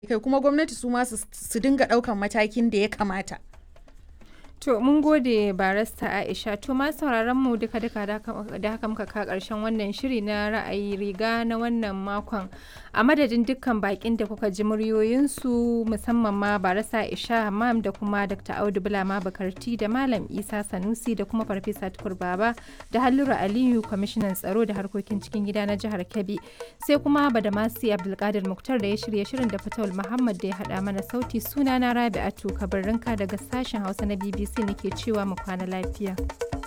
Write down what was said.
kai kuma gwamnati su ma su dinga ɗaukan matakin da ya kamata. To mun gode barasta Aisha to ma sauraron mu duka duka da haka muka ka karshen wannan shiri na ra'ayi riga na wannan makon a madadin dukkan bakin da kuka ji muryoyinsu musamman ma barasta Aisha Hammam da kuma Dr. Audu Bulama Bakarti da Malam Isa Sanusi da kuma Farfesa Tukur Baba da Hallura Aliyu kwamishinan tsaro da harkokin cikin gida na jihar Kebbi sai kuma Badamasi Abdulkadir Muktar da ya shirya shirin da Fatawul Muhammad da ya haɗa mana sauti sunana Rabi'atu Kabarrinka daga sashen Hausa na BBC sai nake cewa mu kwana lafiya.